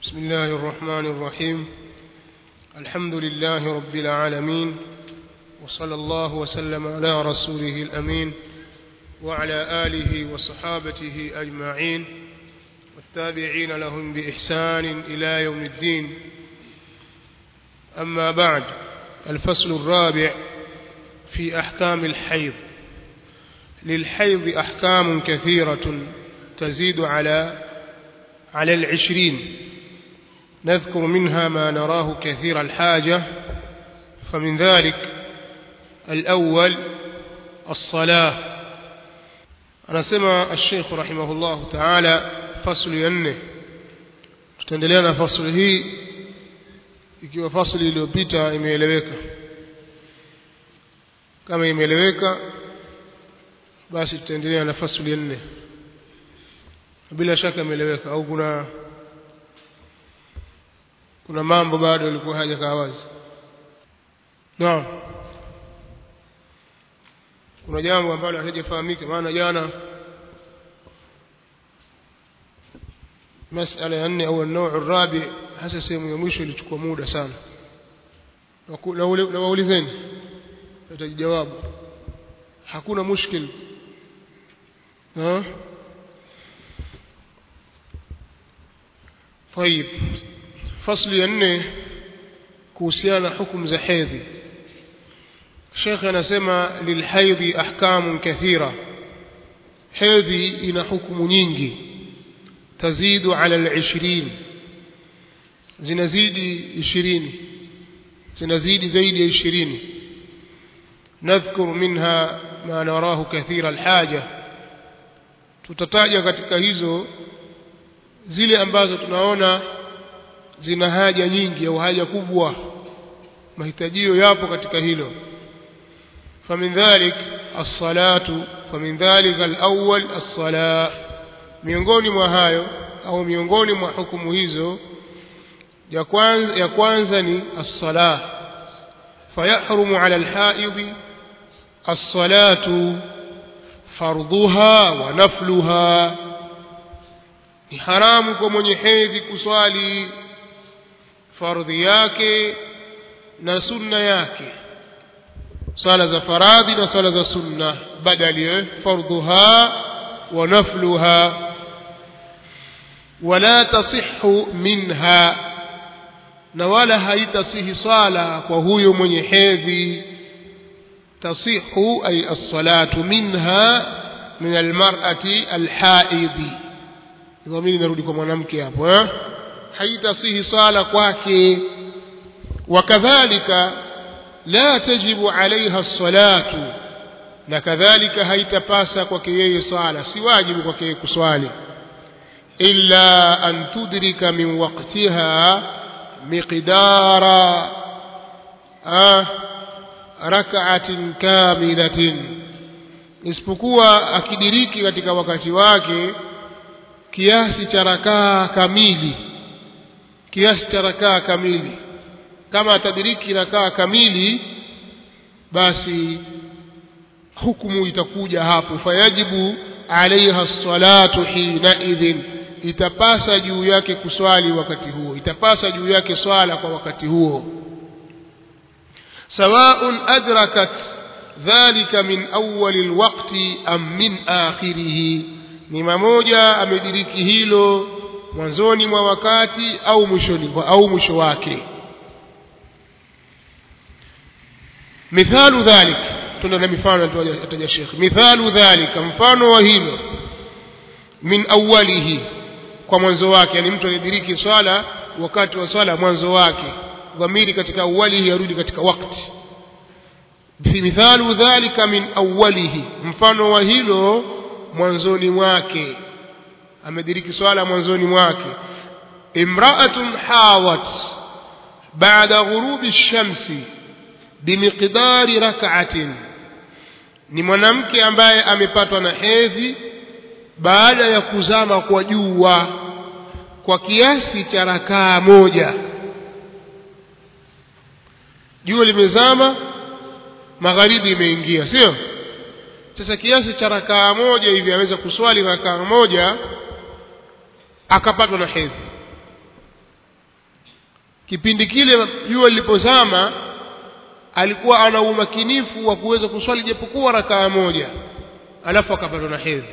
بسم الله الرحمن الرحيم الحمد لله رب العالمين وصلى الله وسلم على رسوله الأمين وعلى آله وصحابته أجمعين والتابعين لهم بإحسان إلى يوم الدين أما بعد الفصل الرابع في أحكام الحيض للحيض أحكام كثيرة تزيد على على العشرين نذكر منها ما نراه كثير الحاجة فمن ذلك الأول الصلاة anasema الشيخ رحمه الله تعالى فصل yanne tutaendelea na fasli hii ikiwa fasli iliyopita imeeleweka kama imeeleweka basi tutaendelea na fasli ya nne bila shaka imeeleweka au kuna kuna mambo bado yalikuwa hajakaa wazi naam kuna jambo ambalo halijafahamika maana jana masala ya nne au النوع الرابع hasa sehemu ya mwisho ilichukua muda sana na waulizeni atajijawabu hakuna mushkil ha طيب فصل ya nne kuhusiana hukumu za hedhi Sheikh anasema lilhaidhi ahkamun kathira hedhi ina hukumu nyingi tazidu ala al-20 zinazidi 20 zinazidi zaidi ya 20 nadhkur minha ma narahu kathira alhaja tutataja katika hizo zile ambazo tunaona zina haja nyingi au haja kubwa mahitajio yapo katika hilo فمن ذلك الصلاة فمن ذلك الأول الصلاة miongoni mwa hayo au miongoni mwa hukumu hizo ya kwanza ya kwanza ni as-salah fayahrumu ala al-haid as-salatu fardhuha wa nafluha ni haramu kwa mwenye hedhi kuswali fardhi yake na sunna yake swala za faradhi na swala za sunna badali fardhuha wa nafluha wala tasihhu minha na wala haitasihi sala kwa huyo mwenye hedhi tasihu ay as-salatu minha min al-mar'ati al-haidhi dhamiri narudi kwa mwanamke hapo eh haitasihi sala kwake wakadhalika la tajibu alaiha as-salatu na kadhalika haitapasa kwake yeye sala si wajibu kwake yeye kuswali illa an tudrika min waqtiha miqdara ah rak'atin kamilatin isipokuwa akidiriki katika wakati wake kiasi cha rakaa kamili kiasi cha rakaa kamili kama atadiriki rakaa kamili basi hukumu itakuja hapo fayajibu alaiha salatu hina idhin itapasa juu yake kuswali wakati huo itapasa juu yake swala kwa wakati huo sawaun adrakat dhalika min awwali alwaqti am min akhirih ni mamoja amediriki hilo mwanzoni mwa wakati au mwishoni au mwisho wake مثال ذلك tuna na mifano ataja Sheikh mithalu dhalika mfano wa hilo min awwalihi kwa mwanzo wake yani mtu anadiriki swala wakati wa swala mwanzo wake dhamiri katika awwalihi yarudi katika wakati mithalu dhalika min awwalihi mfano wa hilo mwanzoni mwake amediriki swala mwanzoni mwake imra'atun hawat ba'da ghurubi ash-shamsi bimiqdari rak'atin ni mwanamke ambaye amepatwa na hedhi baada ya kuzama kwa jua kwa kiasi cha rakaa moja jua limezama magharibi imeingia sio sasa kiasi cha rakaa moja hivi aweza kuswali rakaa moja akapatwa na hedhi kipindi kile jua lilipozama alikuwa ana umakinifu wa kuweza kuswali japokuwa rakaa moja alafu akapatwa na hedhi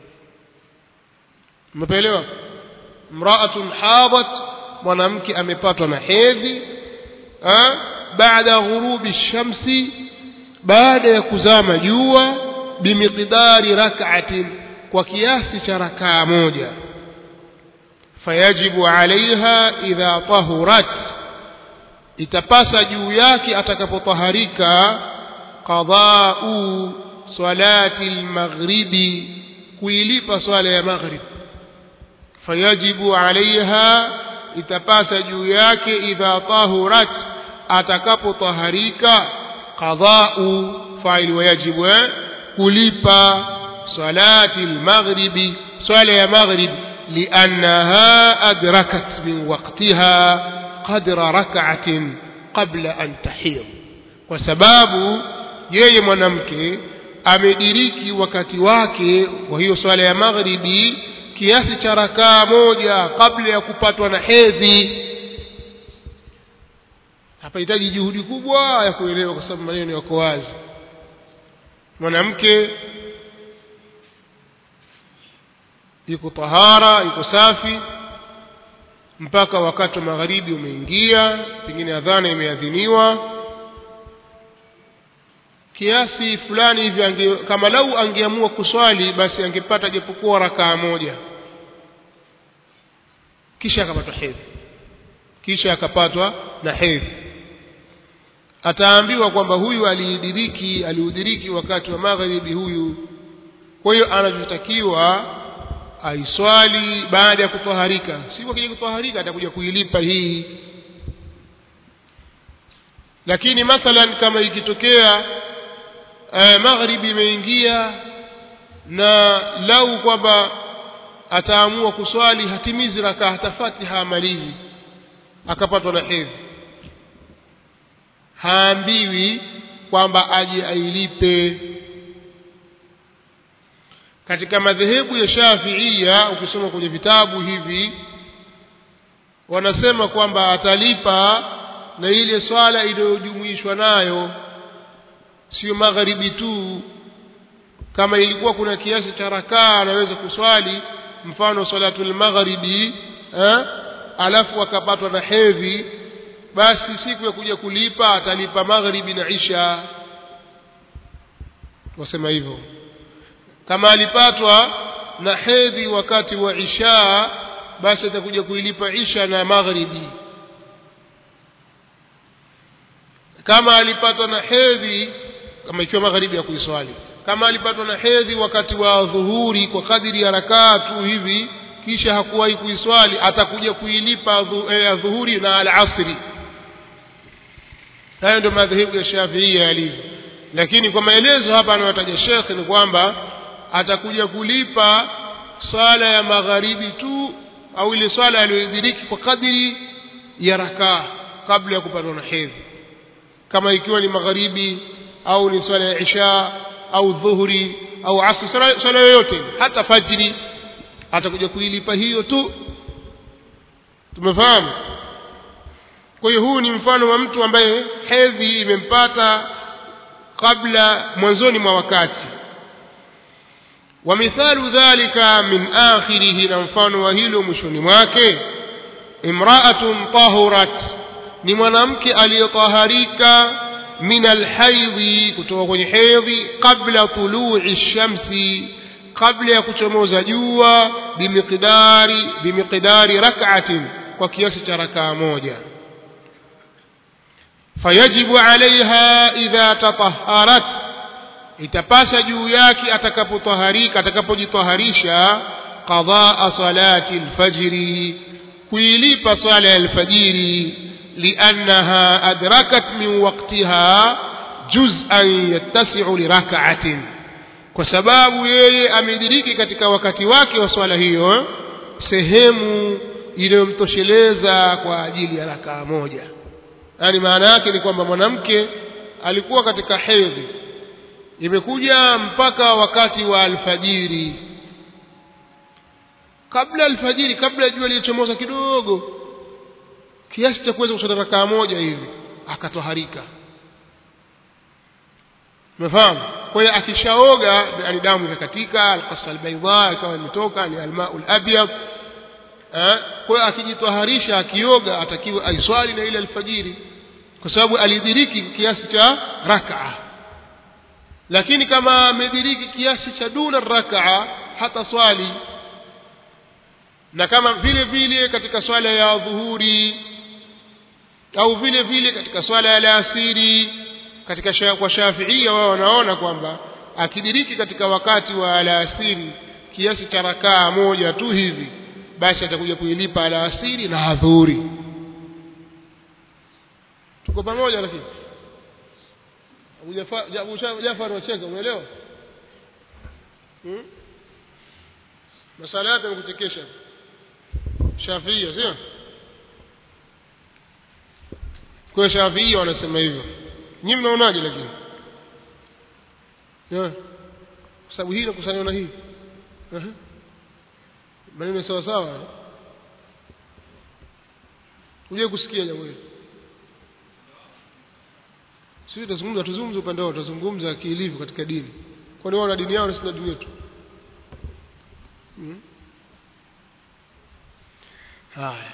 umeelewa mraatun hadat mwanamke amepatwa na hedhi baada ghurubi shamsi baada ya kuzama jua bimiqdari rak'atin kwa kiasi cha rakaa moja fayajibu alaiha idha tahurat itapasa juu yake atakapotaharika qadau salati almaghribi kuilipa swala ya maghrib fayajibu alaiha itapasa juu yake idha tahurat atakapotaharika qadau faili wayajibu eh? kulipa salati almaghribi swala ya maghrib liannaha adrakat min waqtiha qadra rak'atin qabla an tahid kwa sababu yeye mwanamke amediriki wakati wake wa hiyo swala ya maghribi kiasi cha rakaa moja kabla ya kupatwa na hedhi hapahitaji juhudi kubwa ya kuelewa kwa sababu maneno yako wazi mwanamke yuko tahara yuko safi mpaka wakati wa magharibi umeingia pengine adhana imeadhiniwa kiasi fulani hivi ange, kama lau angeamua kuswali basi angepata japokuwa rakaa moja kisha akapatwa hedhi kisha akapatwa na hedhi ataambiwa kwamba huyu aliidiriki aliudiriki wakati wa magharibi huyu kwa hiyo anachotakiwa aiswali baada ya kutoharika si kwa kile kutoharika atakuja kuilipa hii lakini mathalan kama ikitokea eh, magharibi imeingia na lau kwamba ataamua kuswali hatimizi rakaa hata fatiha amalizi akapatwa na hedhi haambiwi kwamba aje ailipe katika madhehebu ya shafiia ukisoma kwenye vitabu hivi wanasema kwamba atalipa na ile swala iliyojumuishwa nayo sio magharibi tu kama ilikuwa kuna kiasi cha rakaa anaweza kuswali mfano salatul magharibi eh, alafu akapatwa na hedhi basi siku ya kuja kulipa atalipa magharibi na isha wasema hivyo kama alipatwa na hedhi wakati wa isha basi atakuja kuilipa isha na magharibi kama alipatwa na hedhi kama ikiwa magharibi ya kuiswali kama alipatwa na hedhi wakati wa dhuhuri kwa kadiri ya rakaa tu hivi kisha hakuwahi kuiswali atakuja kuilipa eh, dhuhuri na alasri hayo ndio madhehebu ya shafiia yalivyo lakini kwa maelezo hapa anayotaja shekhe ni kwamba atakuja kulipa swala ya magharibi tu au ile swala aliyoidiriki kwa kadiri ya rakaa kabla ya kupatwa na hedhi kama ikiwa ni magharibi au ni swala ya isha au dhuhuri au asri swala yoyote hata fajiri atakuja kuilipa hiyo tu tumefahamu kwa hiyo huu ni mfano wa mtu ambaye hedhi imempata kabla mwanzoni mwa wakati ومثال ذلك من آخره نمفان وهيل مشون mwake امرأة طهرت ni mwanamke aliyetaharika min alhaidhi kutoka kwenye hedhi qabla tului shamsi kabla ya kuchomoza jua bimiqdari bimiqdari rak'atin kwa kiasi cha rakaa moja fayajibu alaiha idha tataharat itapasa juu yake atakapotaharika atakapojitaharisha qadaa salati alfajri kuilipa swala ya alfajiri liannaha adrakat min waqtiha juz'an yattasi'u lirak'atin kwa sababu yeye amediriki katika wakati wake wa swala hiyo sehemu inayomtosheleza kwa ajili ya rakaa moja yaani maana yake ni kwamba mwanamke alikuwa katika hedhi imekuja mpaka wakati wa alfajiri kabla alfajiri kabla jua lichomoza kidogo kiasi cha kuweza kuswali rakaa moja hivi akatoharika umefahamu kwa hiyo akishaoga yani damu ikakatika alqasa albaidha ikawa imetoka ni almaul abyad eh kwa hiyo akijitwaharisha akioga atakiwa aiswali na ile alfajiri kwa sababu alidiriki kiasi cha rak'a lakini kama amediriki kiasi cha duna rak'a hata swali na kama vile vile katika swala ya dhuhuri au vile vile katika swala ya alasiri katika sha, kwa shafiia wao wanaona kwamba akidiriki katika wakati wa alasiri kiasi cha rakaa moja tu hivi basi atakuja kuilipa alasiri na adhuhuri tuko pamoja lakini Abu Jafar Abu Jafar wacheka umeelewa hmm? masala yake yamekuchekesha Shafiia sio kwa Shafiia wanasema hivyo nyinyi mnaonaje lakini yeah. kwa sababu hii inakusanywa na hii uh -huh. maneno sawa sawa uje kusikia jambo hili sisi tutazungumza tuzungumze upande wao tutazungumza kiilivyo katika dini kwani wao na dini yao na sisi na dini yetu hmm? haya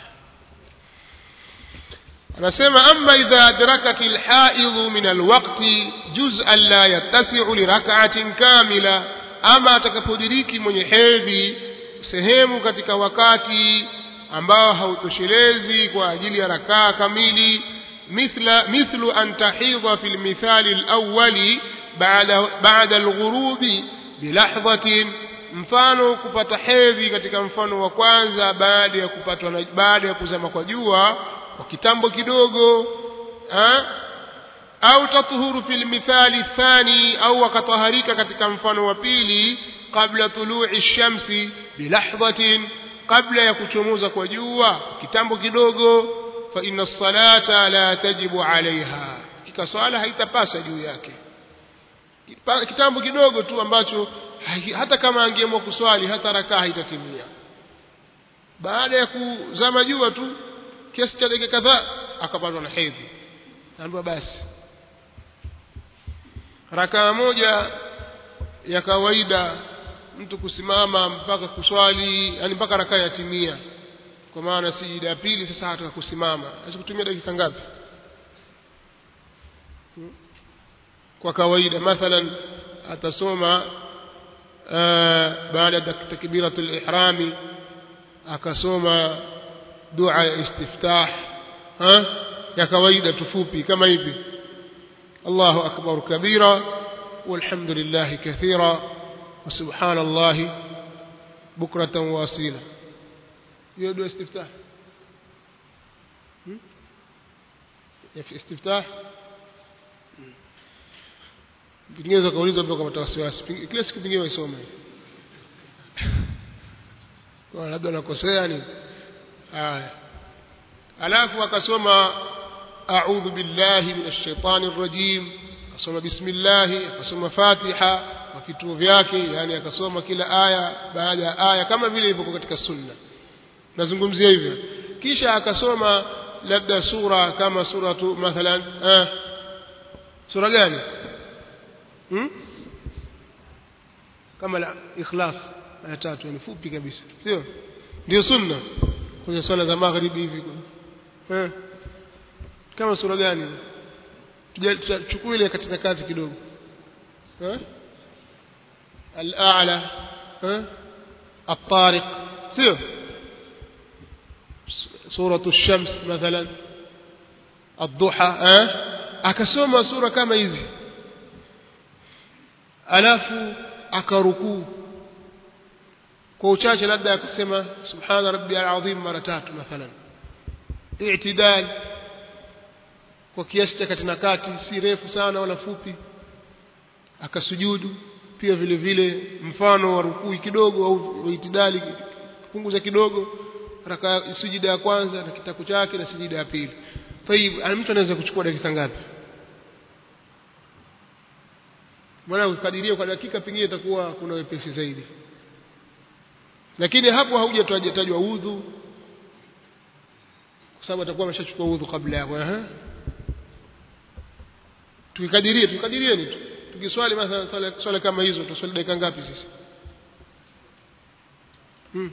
anasema amma idha adrakat alhaidhu min alwaqti juz'an la yattasi'u li rak'atin kamila ama atakapodiriki mwenye hedhi sehemu katika wakati ambao hautoshelezi kwa ajili ya rakaa kamili mithla mithlu an tahidha fi almithali alawwali ba'da ba'da alghurubi bilahdhatin mfano kupata hedhi katika mfano wa kwanza baada ya kupatwa na baada ya kuzama kwa jua kwa kitambo kidogo ha? au tatuhuru fil mithali thani au akataharika katika mfano wa pili kabla tului shamsi bilahdhatin kabla ya kuchomoza kwa jua kitambo kidogo fa inna salata la tajibu alaiha kika swala haitapasa juu yake kitambo kidogo tu ambacho hata kama angeamua kuswali hata rakaa haitatimia baada ya kuzama jua tu kiasi cha dakika kadhaa akapatwa na hedhi naambiwa basi rakaa moja ya kawaida mtu kusimama mpaka kuswali yani mpaka rakaa yatimia kwa maana sijida ya pili sasa hataka kusimama aweza kutumia dakika ngapi kwa kawaida mathalan atasoma baada ya takbiratul ihrami akasoma dua ya istiftah ha ya kawaida tufupi kama hivi Allahu akbar kabira walhamdulillah kathira wa subhanallah bukratan wasila hiyo dua istiftah ya istiftah pengine kauliza pia kama wasiwasi kila siku pengine waisome kwa labda nakosea ni haya alafu akasoma a'udhu billahi minash shaitani rrajim akasoma bismillah akasoma fatiha kwa vituo vyake yani akasoma kila aya baada ya aya kama vile ilivyokuwa katika sunna nazungumzia hivyo kisha akasoma labda sura kama suratu mathalan eh, sura gani hmm? kama la ikhlas aya tatu yani fupi kabisa sio ndio sunna kwenye swala za magharibi hivi eh kama sura gani tutachukua ile katika kati kidogo eh al-a'la eh at-tariq sio suratu ash-shams mathalan ad-duha eh akasoma sura kama hizi alafu akarukuu kwa uchache labda akasema subhana rabbiyal azim mara tatu mathalan i'tidal kwa kiasi cha kati na kati si refu sana wala fupi akasujudu pia vile vile mfano wa rukui kidogo au itidali punguza kidogo raka sujida ya kwanza na kitabu chake na sujida ya pili tayib mtu anaweza kuchukua dakika ngapi maana ukadiria kwa dakika pengine itakuwa kuna wepesi zaidi lakini hapo haujatajwa udhu kwa sababu atakuwa ameshachukua udhu kabla yako ehe tukikadirie tukadirieni tu tukiswali mathalan swala, swala kama hizo tuswali dakika ngapi sisi hmm.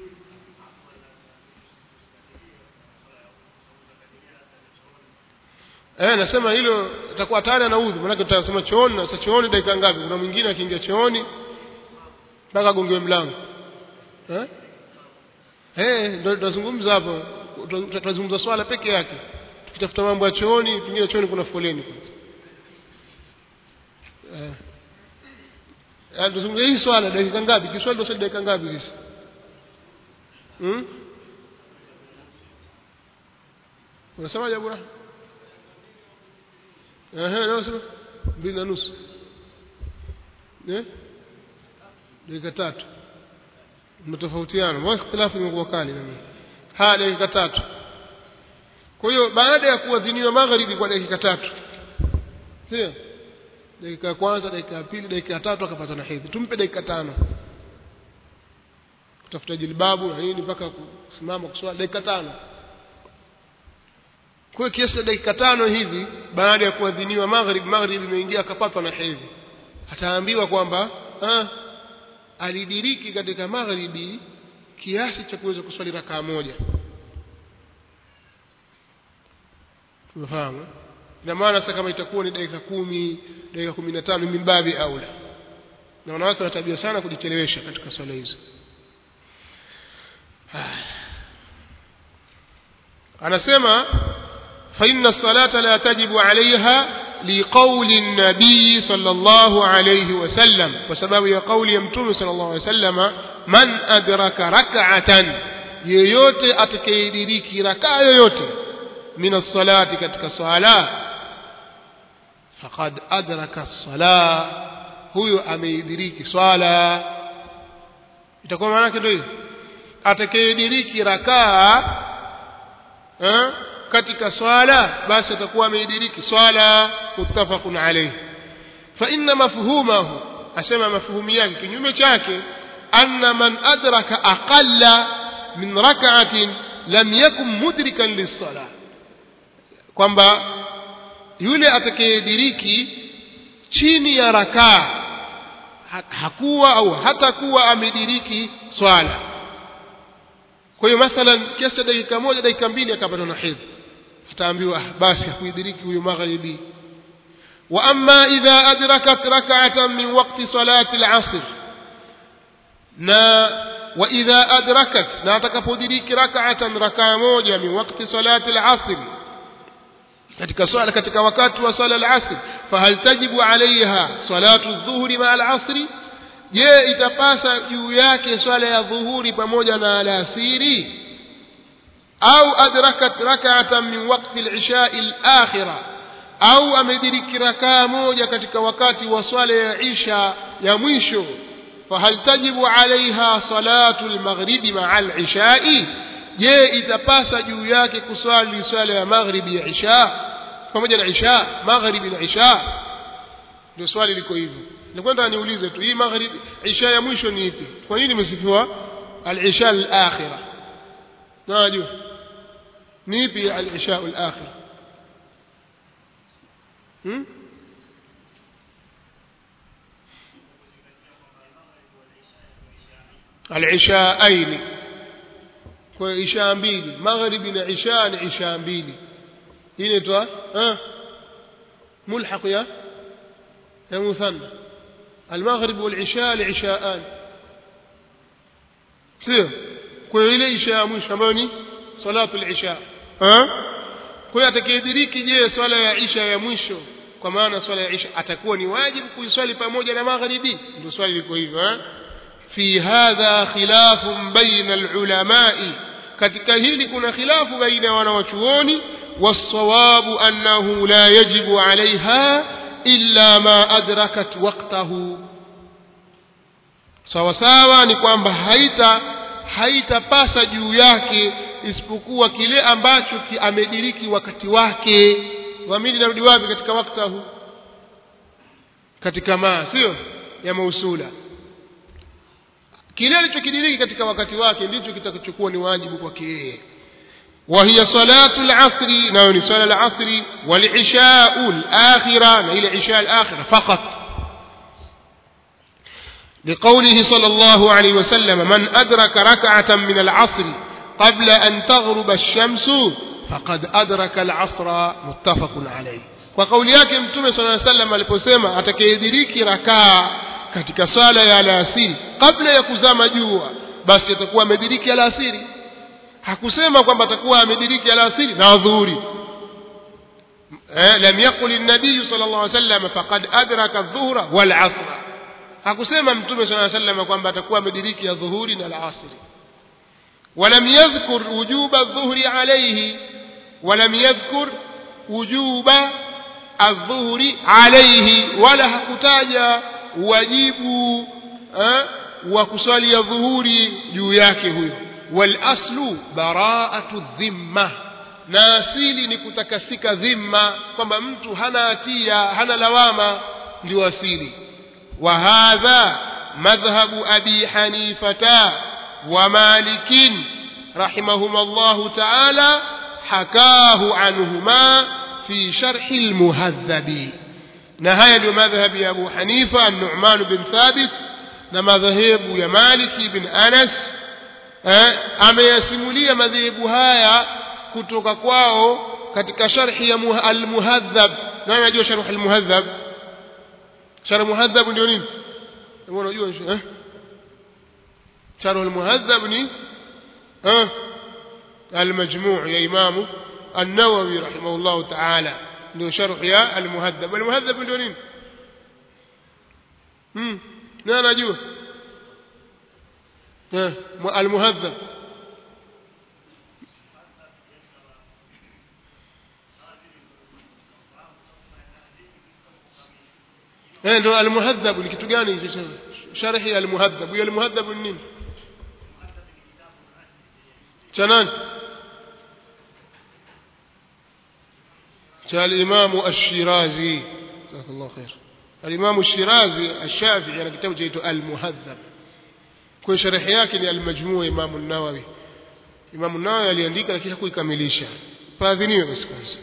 Eh, nasema hilo itakuwa tayari ana udhu, maana tutasema chooni na sasa chooni dakika ngapi? Kuna mwingine akiingia chooni mpaka agongewe mlango. Eh? Eh, ndio tunazungumza hapo. Tutazungumza swala peke yake. Tukitafuta mambo ya chooni, pengine chooni kuna foleni kwanza. Eh. Eh, tunazungumza hii swala dakika ngapi? Kiswali ndio dakika ngapi sisi? Hmm? Unasemaje Abu Rahma? Ehe, leo sema mbili na nusu. Eh? Dakika tatu. Mtofautiana. Mbona ikhtilafu imekuwa kali nani? Ha, dakika tatu. Kwa hiyo baada ya kuadhiniwa magharibi kwa dakika tatu. Sio? Dakika ya kwanza, dakika ya pili, dakika ya tatu akapata na hedhi. Tumpe dakika tano. Kutafuta jilbabu na nini mpaka kusimama kuswali dakika tano kwa kiasi cha dakika tano hivi baada ya kuadhiniwa maghrib maghrib imeingia akapatwa na hedhi ataambiwa kwamba ah, alidiriki katika maghribi kiasi cha kuweza kuswali rakaa moja tumefahamu ina maana sasa kama itakuwa ni dakika kumi dakika kumi na tano mimbabi aula na wanawake wana tabia sana kujichelewesha katika swala hizo anasema فإن الصلاة لا تجب عليها لقول النبي صلى الله عليه وسلم وسبب يقول يمتون صلى الله عليه وسلم من أدرك ركعة yeyote atakayediriki rakaa yoyote min alsalati katika sala faqad adraka sala huyo ameidiriki swala itakuwa maana yake ndio hiyo atakayediriki rakaa eh katika swala basi atakuwa ameidiriki swala muttafaqun alayhi fa inna mafhumahu asema mafhumu yake kinyume chake anna man adraka aqalla min rak'atin lam yakun mudrikan lis-salah kwamba yule atakayediriki chini ya rakaa hakuwa au hatakuwa amediriki swala kwa hiyo mathalan kiasi cha dakika moja dakika mbili akapata na hedhi ataambiwa basi hakuidiriki huyu magharibi wa amma idha adrakat rak'atan min waqti salati al-asr na wa idha adrakat na atakapodiriki rak'atan rakaa moja min waqti salati al-asr katika swala katika wakati wa swala al-asr fahal tajibu alaiha salatu adh-dhuhri ma al-asr je itapasa juu yake swala ya dhuhuri pamoja na alasiri au adrakat rak'atan min waqti al-isha al-akhirah au amediriki rakaa moja katika wakati wa swala ya isha ya mwisho fahal tajibu alaiha salatu al-maghribi ma'a al-isha je itapasa juu yake kuswali swala ya maghribi ya isha pamoja na isha maghribi na isha ndio swali liko hivyo nilikwenda niulize tu hii maghribi isha ya mwisho ni ipi kwa nini imesifiwa al-isha al-akhirah najua ni ipi al-isha al-akhirah hmm? al-ishaaini kwa isha mbili maghribi na isha ni isha mbili hii inaitwa mulhaq ya ya muthanna المغرب والعشاء لعشاءان sio kwa ile isha ya mwisho ambayo ni salatu al-isha kwa hiyo atakayediriki je swala ya isha ya mwisho kwa maana swala ya isha atakuwa ni wajibu kuiswali pamoja na magharibi ndio swali liko hivyo fi hadha khilafun baina al-ulamai katika hili kuna khilafu baina ya wanawachuoni والصواب أنه لا يجب عليها إلا ما أدركت وقته sawa sawa ni kwamba haita haitapasa juu yake isipokuwa kile ambacho ki amediriki wakati wake dhamiri narudi wapi katika waktahu katika ma sio ya mausula kile alichokidiriki katika wakati wake ndicho kitakachokuwa ni wajibu kwake yeye وهي صلاة العصر نوني صلاة العصر والعشاء الآخرة إلى عشاء الآخرة فقط لقوله صلى الله عليه وسلم من أدرك ركعة من العصر قبل أن تغرب الشمس فقد أدرك العصر متفق عليه وقول yake mtume صلى الله عليه وسلم aliposema atakayediriki rakaa katika sala ya alasiri kabla ya kuzama jua basi atakuwa amediriki alasiri hakusema kwamba atakuwa amediriki alasiri na dhuhuri eh, lam yaqul an-nabiy sallallahu alayhi wasallam faqad adraka adh-dhuhra wal 'asra hakusema mtume sallallahu alayhi wasallam kwamba atakuwa amediriki ya dhuhuri na al-'asri ولم يذكر وجوب الظهر عليه ولم يذكر وجوب الظهر عليه ولا hakutaja wajibu eh, wa kuswali ya dhuhuri juu yake huyo walaslu baraatu dhimma na asili ni kutakasika dhimma kwamba mtu hana hatia hana lawama ndio asili wa hadha madhhabu abi hanifata wa malikin rahimahuma llahu taala hakahu anhuma fi sharhi lmuhadhabi na haya ndio madhhabi ya abu hanifa an-nu'man bin thabit na madhehebu ya maliki bin anas eh, ameyasimulia madhehebu haya kutoka kwao katika sharhi ya muha- al-muhadhab nani anajua sharh al-muhadhab sharh muhadhab ndio nini Wewe unajua eh sharh al-muhadhab ni eh al-majmu' ya imamu an-nawawi rahimahullah ta'ala ndio sharh ya al-muhadhab al-muhadhab ndio nini hmm nani anajua eh al-muhadhab eh ndio almuhadhab ni kitu gani hicho cha sharhi ya almuhadhab hiyo almuhadhab ni nini cha nani cha al-Imam ash-Shirazi jazakallahu khair al-Imam ash-Shirazi ash-Shafi'i ana kitabu chaitwa al-Muhadhab kwa sharhi yake ni al-Majmu' Imam an-Nawawi Imam an-Nawawi aliandika lakini hakuikamilisha faadhiniwe basi kwanza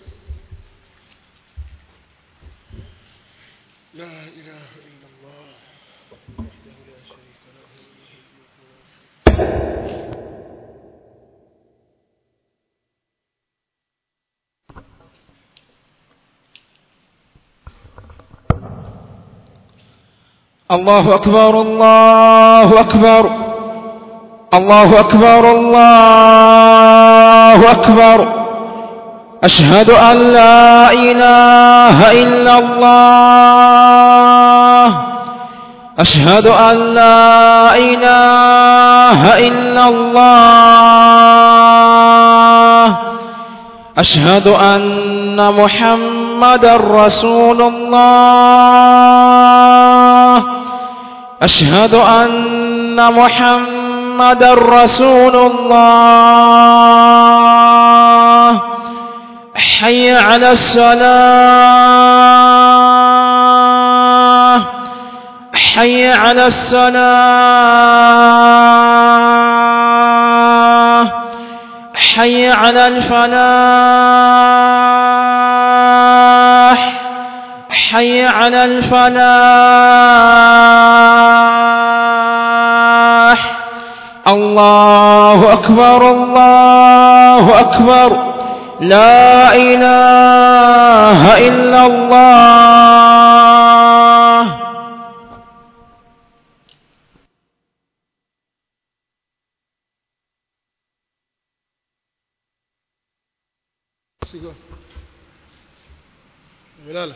لا إله إلا الله وحده لا شريك له الله أكبر الله أكبر الله أكبر الله أكبر أشهد أن لا إله إلا الله أشهد أن لا إله إلا الله أشهد أن محمد رسول الله أشهد أن محمد رسول الله حي على الصلاة حي على الصلاة حي على الفلاح حي على الفلاح الله أكبر الله أكبر لا إله إلا الله سيقول لا لا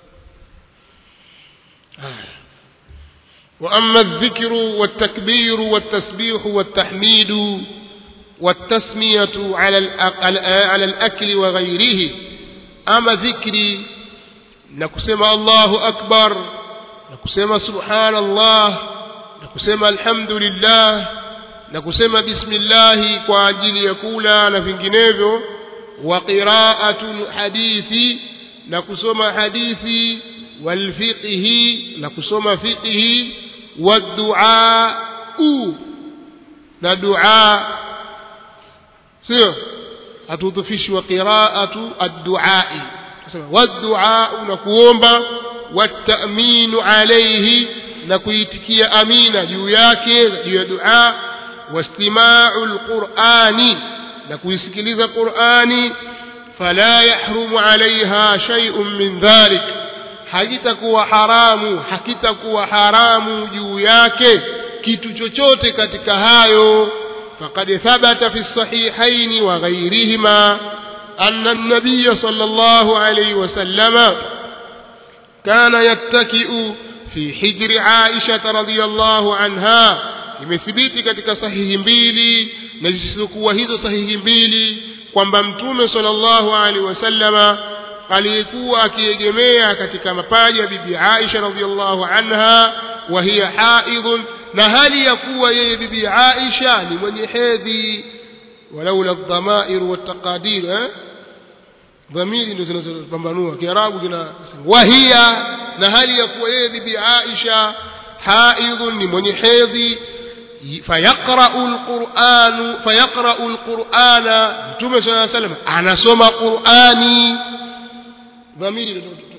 وأما الذكر والتكبير والتسبيح والتحميد والتسمية على الأ- على الأكل وغيره أما ذكري نكسم الله أكبر نكسم سبحان الله نكسم الحمد لله نكسم بسم الله kwa ajili ya kula na vinginevyo wa qira'atu hadithi na kusoma hadithi wal fiqhi na kusoma fiqhi wad du'a na dua sio hatudhufishi wa qiraatu adduai tusema wadduau na kuomba wataminu alaihi na kuitikia amina juu yake juu ya dua wastimau lqurani na kuisikiliza qurani fala yahrumu alaiha shaiun min dhalik hakitakuwa haramu hakitakuwa haramu juu yake kitu chochote katika hayo faqad thabata fi sahihaini wa ghairihima anna an-nabiy sallallahu alayhi wa sallama kana yattaki'u fi hijri Aisha radhiyallahu anha imethibiti katika sahihi mbili na zisizokuwa hizo sahihi mbili kwamba mtume sallallahu alaihi wasallama aliyekuwa akiegemea katika mapaja ya bibi Aisha radhiallahu anha wa hiya haidhun na hali ya kuwa yeye bibi Aisha ni mwenye hedhi walaula dhamair wataqadir eh dhamiri ndio zinazopambanua kiarabu kina wahia na hali ya kuwa yeye bibi Aisha haidhun ni mwenye hedhi فيقرأ القرآن فيقرأ القرآن متوم صلى الله عليه وسلم أنا سمع قرآني ضميري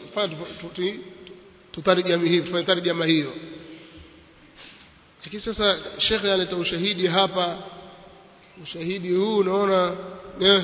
tutarjama hivi tufanye tarjama hiyo lakini sasa shekhe analeta ushahidi hapa ushahidi huu unaona eh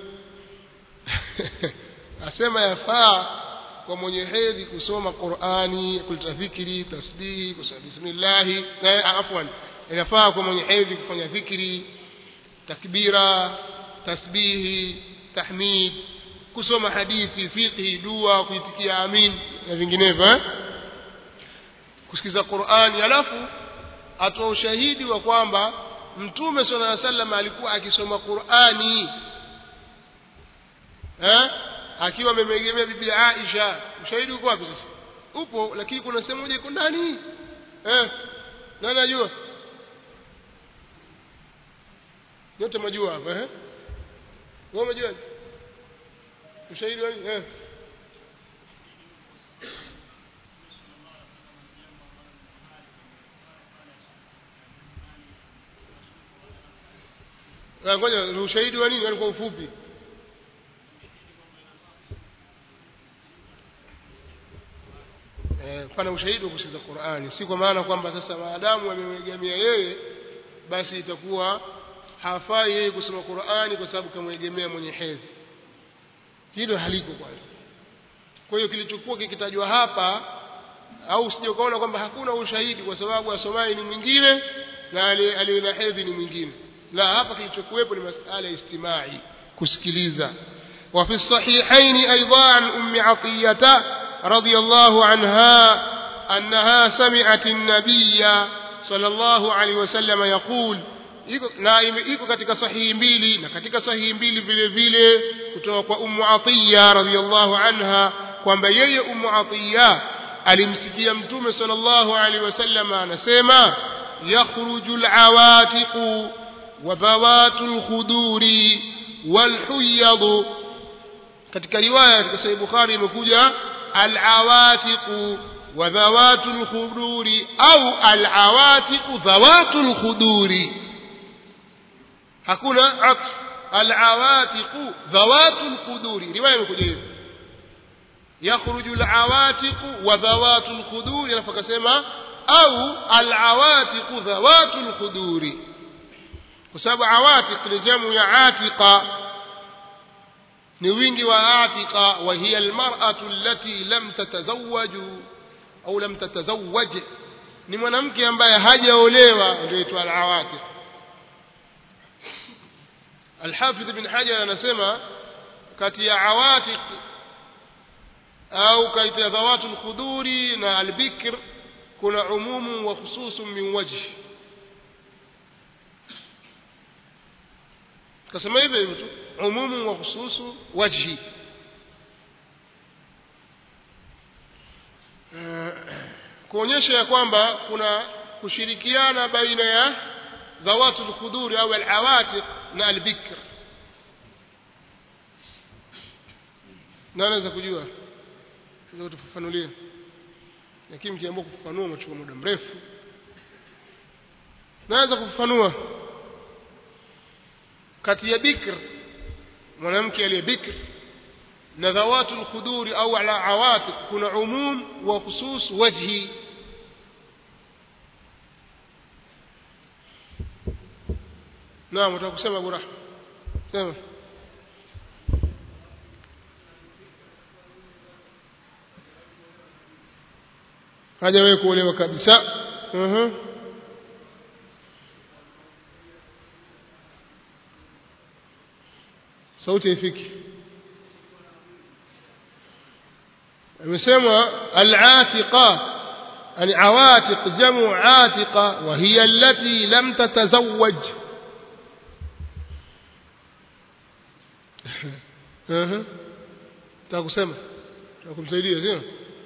asema yafaa kwa mwenye hedhi kusoma Qur'ani kuleta dhikri tasbihi kusema bismillah na afwan inafaa kwa mwenye hedhi kufanya dhikri takbira tasbihi tahmid kusoma hadithi fiqhi dua kuitikia amin na vinginevyo eh? kusikiza Qur'ani alafu atoa ushahidi wa kwamba mtume sallallahu alaihi wasallam alikuwa akisoma Qur'ani eh akiwa amemegemea bibi Aisha ushahidi uko wapi sasa upo lakini kuna sehemu moja iko ndani eh nani anajua yote majua hapa eh wewe umejua ushahidi wa eh ngoja ushahidi wa nini kwa ufupi eh pana ushahidi wa kusikiza Qur'ani si kwa maana kwamba sasa maadamu amemwegemea yeye basi itakuwa hafai yeye kusoma Qur'ani kwa sababu kamwegemea mwenye hedhi hilo haliko kwanza kwa hiyo kilichokuwa kikitajwa hapa au usije ukaona kwamba hakuna ushahidi kwa sababu asomai ni mwingine na aliye na hedhi ni mwingine la hapa kilichokuwepo ni masala ya istimai kusikiliza وفي الصحيحين أيضا عن أم عطية رضي الله عنها أنها سمعت النبي صلى الله عليه وسلم يقول na iko katika sahihi mbili na katika sahihi mbili vile vile kutoka kwa ummu atiya radhiyallahu anha kwamba yeye ummu atiya alimsikia mtume sallallahu alaihi wasallam anasema yakhruju alawatiqu wa dhawatu alkhuduri walhuyad katika riwaya katika sahih bukhari imekuja alawatiqu wa dhawatu alkhuduri au alawatiqu dhawatu alkhuduri hakuna atf alawatiqu dhawatu alquduri riwaya imekuja hivi yakhruju alawatiqu wa dhawatu alquduri alafu akasema au alawatiqu dhawatu alquduri kwa sababu awatiq ni jamu ya atiqa ni wingi wa atiqa wa hiya almar'atu allati lam tatazawwaju au lam tatazawwaj ni mwanamke ambaye hajaolewa ndio inaitwa alawatiq الحافظ بن حجر anasema kati ya awatiq au kati ya dhawatu alkhuduri na albikr kuna umumu wa khususun min wajhi kasema hivyo hivyo tu umumu wa khususu wajhi kuonyesha ya kwamba kuna kushirikiana baina ya ذوات الخدور أو العواتق na albikr na anaweza kujua ndio tufafanulie lakini mkiamua kufafanua machukua muda mrefu naweza kufafanua kati ya bikr mwanamke aliye bikr na dhawatu lkhuduri au ala awatiq kuna umum wa khusus wajhi naam utaka kusema abu rahma sema hajawahi kuolewa kabisa uh-huh. sauti haifiki amesema al-atiqa yani awatiq jamu atiqa wa hiya allati lam tatazawwaj uh-huh. takusema takumsaidia sio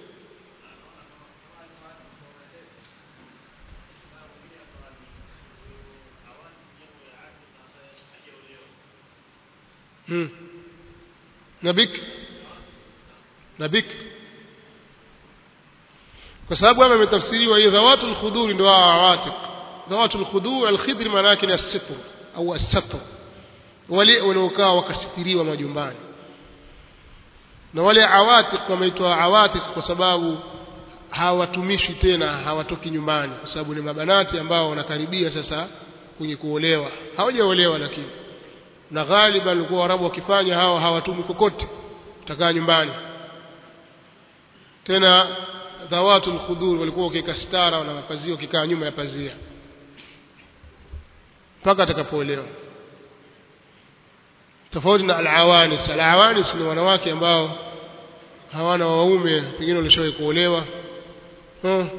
hmm. na bik na bik kwa sababu hapa imetafsiriwa hiyo dhawatul khuduri ndio awatiq dhawatul khudur alkhidr maana yake ni as-sitr au as-satr wale wanaokaa wakasitiriwa majumbani na wale awatiq wameitwa awatiq kwa sababu hawatumishi tena hawatoki nyumbani kwa sababu ni mabanati ambao wanakaribia sasa kwenye kuolewa hawajaolewa lakini na ghaliban walikuwa Waarabu wakifanya hawa hawatumi kokote utakaa nyumbani tena dhawatul khudur walikuwa wakiweka stara na mapazia wakikaa nyuma ya pazia mpaka atakapoolewa tofauti na alawanis alawanis ni wanawake ambao hawana waume pengine walishawahi kuolewa hmm.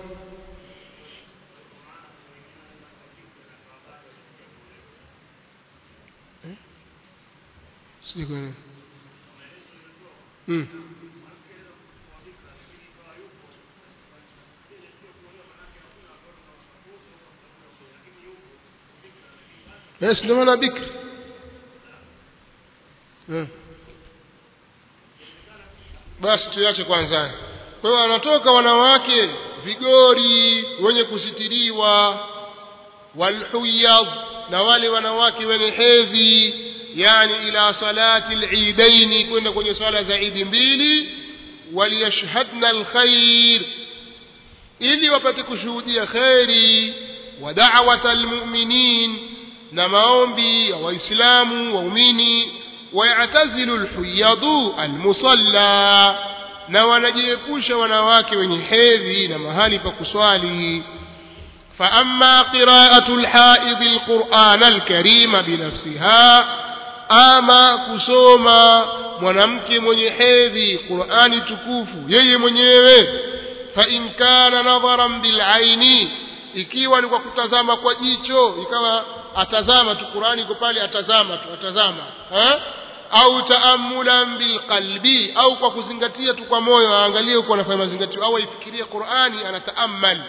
sijui kwa nini hmm. yes ndio maana bikri hmm. basi tuache kwanza kwa hiyo wanatoka wanawake vigori wenye kusitiriwa walhuyad na wale wanawake wenye hedhi yani ila salati al-eidaini kwenda kwenye swala za idi mbili waliyashhadna alkhair ili wapate kushuhudia khairi wa da'wata almu'minin na maombi ya waislamu waumini wayatazilu alhuyadu almusalla na wanajiepusha wanawake wenye hedhi na mahali pa kuswali فأما قراءة الحائض القرآن الكريم بنفسها ama kusoma mwanamke mwenye hedhi qurani tukufu yeye mwenyewe fa in kana nadharan bilaini ikiwa ni kwa kutazama kwa jicho ikawa atazama tu qurani iko pale atazama tu atazama ha? au taamulan bilqalbi au kwa kuzingatia tu kwa moyo aangalie huko anafanya mazingatio au aifikirie qurani anataamal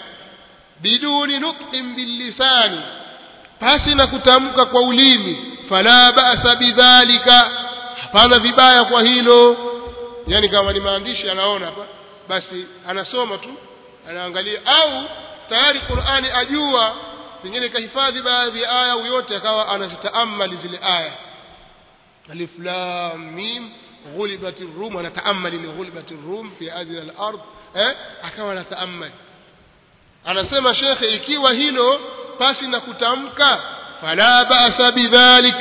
biduni nutqin billisani pasi na kutamka kwa ulimi fala ba'sa bidhalika hapana vibaya kwa hilo yani kama ni maandishi anaona hapa basi anasoma tu anaangalia au tayari Qur'ani ajua pengine kahifadhi baadhi ya aya au yote akawa anazitaamali zile aya alif lam mim ghulibat ar-rum anataammali li ghulibat ar-rum fi adna al-ard eh akawa anataammali anasema shekhe ikiwa hilo pasi na kutamka fala ba'sa bidhalik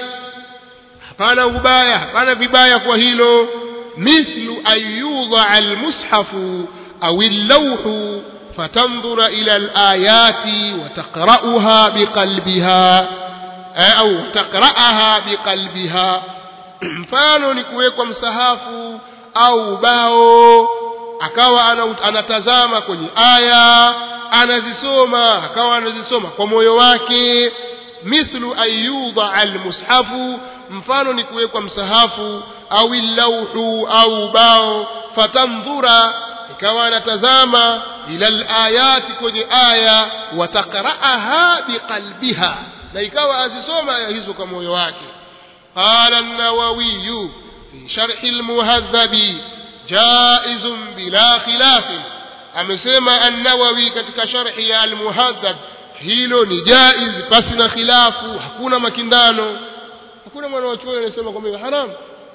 hapana ubaya hapana vibaya kwa hilo mithlu an yudha almushafu au allawhu فتنظر إلى الآيات وتقرأها بقلبها أو تقرأها بقلبها mfano ni kuwekwa msahafu au bao akawa anatazama kwenye aya anazisoma akawa anazisoma kwa moyo wake mithlu ayudha almushafu mfano ni kuwekwa msahafu au lauhu au bao fatandhura ikawa anatazama ila alayati kwenye aya watakraaha biqalbiha na ikawa azisoma aya hizo kwa moyo wake qala an-nawawi fi sharh al-muhadhabi jaizun bila khilafin amesema an-nawawi katika sharhi ya al-muhadhab hilo ni jaiz pasi na khilafu hakuna makindano hakuna mwana wa chuo anasema kwamba haram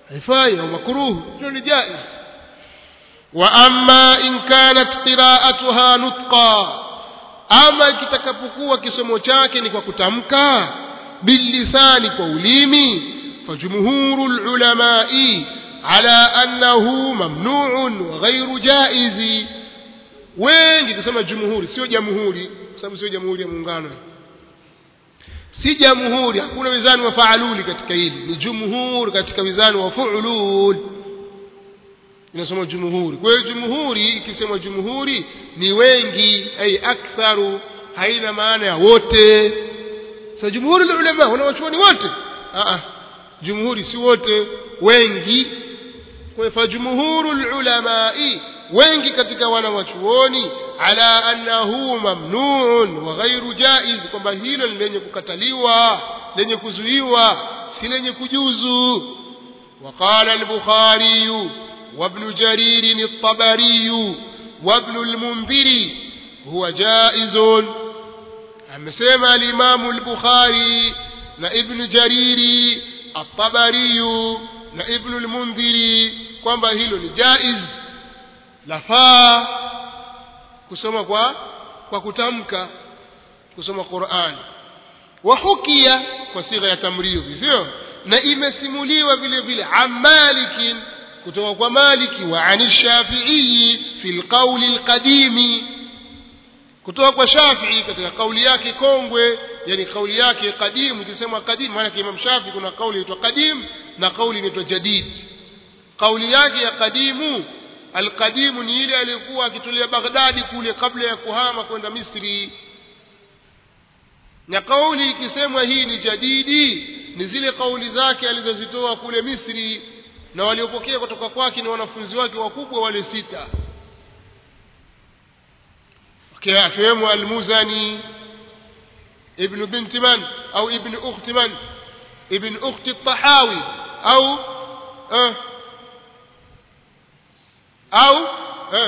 haifai au makruh hilo ni jaiz wa amma in kanat qira'atuha nutqa ama kitakapokuwa kisomo chake ni kwa kutamka bilisani kwa ulimi فجمهور العلماء على أنه ممنوع وغير جائز wengi kusema jumhuri sio jamhuri sababu sio jamhuri ya muungano si jamhuri hakuna wizani wa faaluli katika hili ni jumhur katika wizani wa fuulul inasoma jumhuri kwa hiyo jumhuri ikisema jumhuri ni wengi ay aktharu haina maana ya wote sasa jumhuri ulama wanawachuoni wote a jumhuri si wote wengi kwa hiyo jumhuru ulamai wengi katika wanawachuoni ala annahu mamnuun wa ghairu jaiz kwamba hilo ni lenye kukataliwa lenye kuzuiwa si lenye kujuzu وقال البخاري وابن جرير الطبري وابن المنذر هو جائز amesema alimamu al-bukhari na ibn jariri at-tabari na ibn al-mundhiri kwamba hilo ni jaiz lafaa kusoma kwa kwa kutamka kusoma Qur'an wahukia kwa sigha ya tamridhi sio na imesimuliwa vile vile amalikin kutoka kwa maliki wa ani shafi'i fi alqawli alqadimi kutoka kwa Shafi'i katika kauli yake kongwe yani kauli yake kadimu ikisema kadimu maana kwa Imam Shafi'i kuna kauli inaitwa kadim na kauli inaitwa jadid kauli yake ya kadimu alqadimu ni ile aliyokuwa akitulia Baghdadi kule kabla ya kuhama kwenda Misri na kauli ikisemwa hii ni jadidi ni zile kauli zake alizozitoa kule Misri na waliopokea kutoka kwake ni wanafunzi wake wakubwa wale sita akiwemo almuzani ibn binti man au ibn ukhti man ibn ukhti tahawi au eh, au eh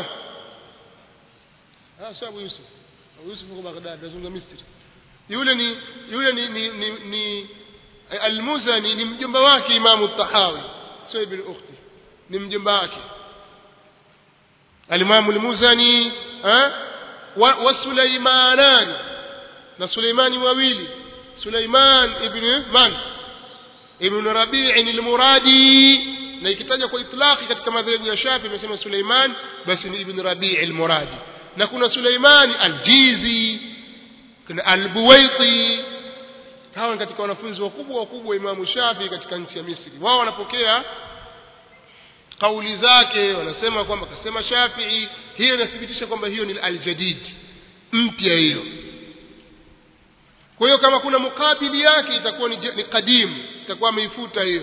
ah sababu yusuf Abu yusuf kwa baghdad nazungumza misri yule ni yule ni ni, ni, ni almuzani ni mjomba wake imamu tahawi sio ibn ukhti ni mjomba wake alimamu almuzani eh wa Suleimanan na Suleimani wawili Suleiman ibn man ibn Rabi' al-Muradi na ikitaja kwa itlaqi katika madhehebu ya Shafi imesema Suleiman basi ni ibn Rabi' al-Muradi na kuna Suleiman al-Jizi kuna al-Buwaiti hawa katika wanafunzi wakubwa wakubwa Imamu Shafi katika nchi ya Misri wao wanapokea kauli zake wanasema kwamba kasema Shafi'i hiyo inathibitisha kwamba hiyo ni aljadid mpya hiyo kwa hiyo kama kuna mukabili yake itakuwa ni, ni qadim itakuwa ameifuta hiyo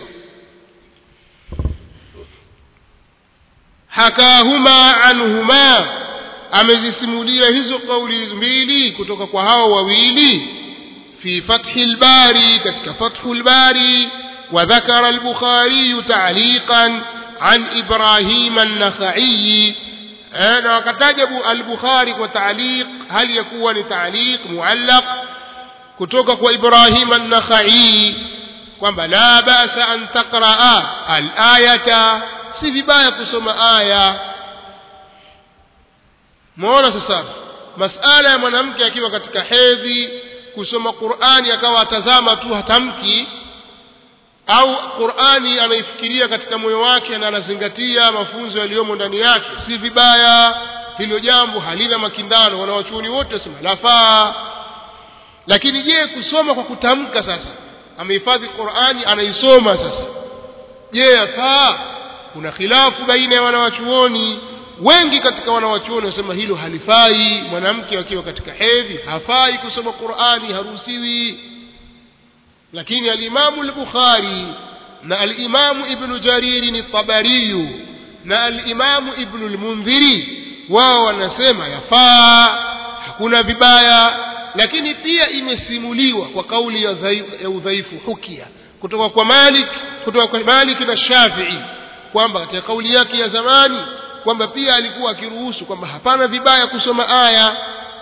hakahuma anhuma amezisimulia hizo kauli mbili kutoka kwa hao wawili fi fathi albari katika fathu albari وذكر البخاري تعليقا عن إبراهيم النخعي أنا وكتجب البخاري وتعليق هل يكون تعليق معلق كتوكك وإبراهيم النخعي kwamba la basa an taqraa alayata si vibaya kusoma aya muona sasa masala ya mwanamke akiwa katika hedhi kusoma qurani akawa atazama tu hatamki au qurani anaifikiria katika moyo wake na anazingatia mafunzo yaliyomo ndani yake si vibaya hilo jambo halina makindano wanawachuoni wote wasema lafaa lakini je kusoma kwa kutamka sasa amehifadhi qurani anaisoma sasa je yafaa kuna khilafu baina ya wanawachuoni wengi katika wanawachuoni wasema hilo halifai mwanamke akiwa katika hedhi hafai kusoma qurani haruhusiwi lakini alimamu al-bukhari na alimamu ibnu jariri ni tabariyu na alimamu ibnu al-mundhiri wao wanasema yafaa hakuna vibaya lakini pia imesimuliwa kwa kauli ya, dhaifu, ya udhaifu hukia kutoka kwa Malik kutoka kwa Malik na Shafi'i kwamba katika kauli yake ya zamani kwamba pia alikuwa akiruhusu kwamba hapana vibaya kusoma aya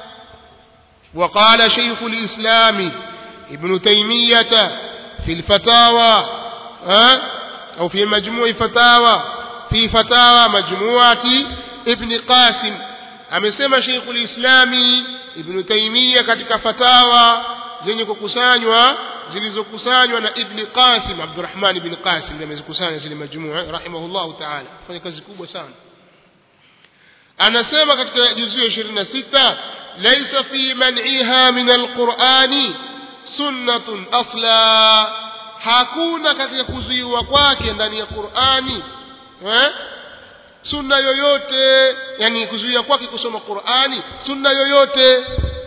وقال شيخ الإسلام ابن تيمية في الفتاوى au fi majmu'i fatawa fi fatawa majmu'ati ibn qasim amesema Sheikhul Islami Ibn Taymiyyah katika fatawa zenye kukusanywa zilizokusanywa na Ibn Qasim Abdurrahman ibn Qasim ndiye amezikusanya zile majmua rahimahullah ta'ala fanya kazi kubwa sana anasema katika juzu ya 26 laysa fi man'iha min alqur'ani sunnatun asla hakuna katika kuzuiwa kwake ndani ya Qur'ani eh sunna yoyote yani kuzuia kwake kusoma Qur'ani sunna yoyote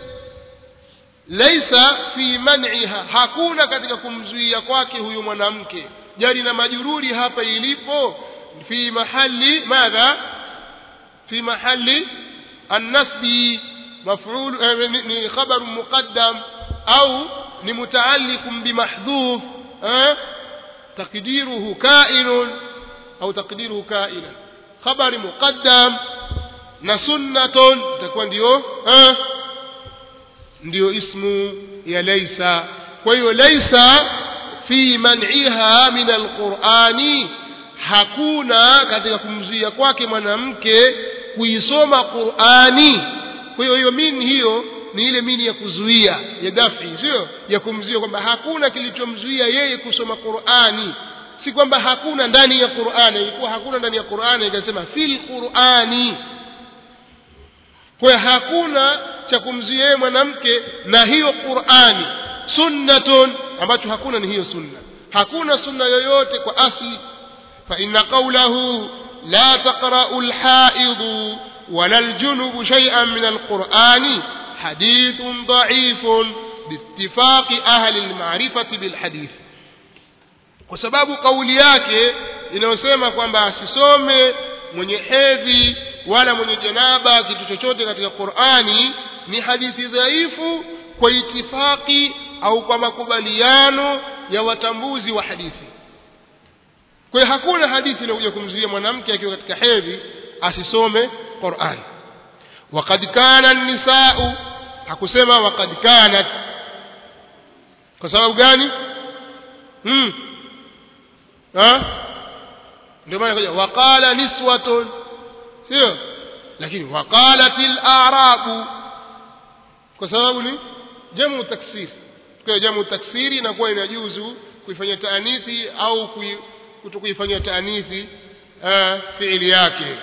laisa fi man'iha hakuna katika kumzuia kwake huyu mwanamke jari na majururi hapa ilipo fi mahali madha fi mahali النسب مفعول ni خبر مقدم أو ni متعلق بمحذوف تقديره كائن أو تقديره كائنا خبر مقدم na sunnatun itakuwa ndio eh, ndio ismu ya laisa kwa hiyo laisa fi man'iha min alqur'ani hakuna katika kumzuia kwake mwanamke kuisoma Qur'ani kwa hiyo hiyo mini hiyo ni ile mini ya kuzuia ya dafi sio ya kumzuia kwamba hakuna kilichomzuia yeye kusoma Qur'ani si kwamba hakuna ndani ya Qur'ani ilikuwa hakuna ndani ya Qur'ani ikasema fil Qur'ani kwa hiyo hakuna cha kumzuia yeye mwanamke na hiyo Qur'ani sunnatun ambacho hakuna ni hiyo sunna hakuna sunna yoyote kwa asli fa inna qawlahu la taqra'u al-ha'id wala al-junub shay'an min al-Qur'ani hadithun da'ifun باتفاق أهل المعرفة بالحديث kwa sababu kauli yake inayosema kwamba asisome mwenye hedhi wala mwenye janaba kitu chochote katika Qur'ani ni hadithi dhaifu kwa itifaki au kwa makubaliano ya watambuzi wa hadithi kwa hiyo hakuna hadithi inayokuja kumzuia mwanamke akiwa katika hedhi asisome Qur'ani waqad kana an-nisa'u hakusema waqad kanat kwa sababu gani hmm ha ndio maana kuja waqala niswatun sio lakini waqalatil a'rabu kwa sababu ni jamu taksir kwa jamu taksiri inakuwa inajuzu kuifanyia taanithi au kutokuifanyia taanithi fiili yake